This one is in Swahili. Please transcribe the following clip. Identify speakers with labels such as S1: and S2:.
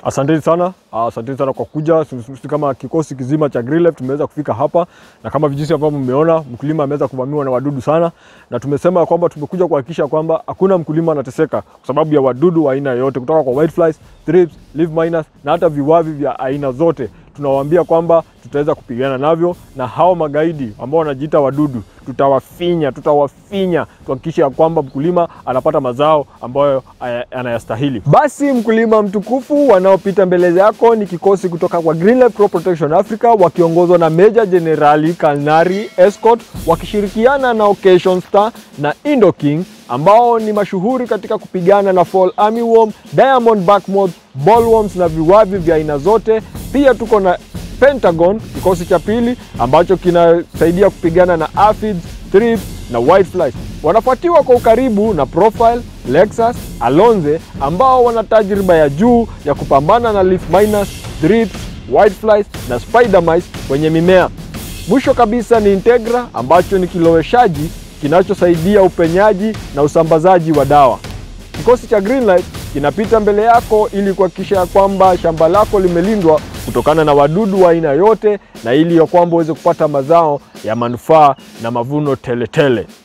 S1: Asanteni sana, asanteni sana kwa kuja. Sisi kama kikosi kizima cha Greenlife tumeweza kufika hapa, na kama jinsi ambavyo mmeona, mkulima ameweza kuvamiwa na wadudu sana, na tumesema kwamba tumekuja kuhakikisha kwamba hakuna mkulima anateseka kwa sababu ya wadudu wa aina yoyote, kutoka kwa whiteflies, thrips, leaf miners na hata viwavi vya aina zote. Tunawaambia kwamba tutaweza kupigana navyo, na hao magaidi ambao wanajiita wadudu tutawafinya, tutawafinya tuhakikishe ya kwamba mkulima anapata mazao ambayo aya- anayastahili. Basi mkulima mtukufu, wanaopita mbele yako ni kikosi kutoka kwa Greenlife Crop Protection Africa wakiongozwa na Meja Jenerali Kalnari Escort wakishirikiana na Occasion Star na Indoking ambao ni mashuhuri katika kupigana na fall armyworm, diamond back moth, bollworms na viwavi vya aina zote. Pia tuko na Pentagon, kikosi cha pili ambacho kinasaidia kupigana na aphids, thrips na whiteflies. Wanafuatiwa kwa ukaribu na Profile, Lexus, Alonze ambao wana tajriba ya juu ya kupambana na leaf miners, thrips, whiteflies na spider mites kwenye mimea. Mwisho kabisa ni Integra ambacho ni kiloweshaji kinachosaidia upenyaji na usambazaji wa dawa. Kikosi cha Greenlife kinapita mbele yako ili kuhakikisha ya kwamba shamba lako limelindwa kutokana na wadudu wa aina yote na ili ya kwamba uweze kupata mazao ya manufaa na mavuno teletele tele.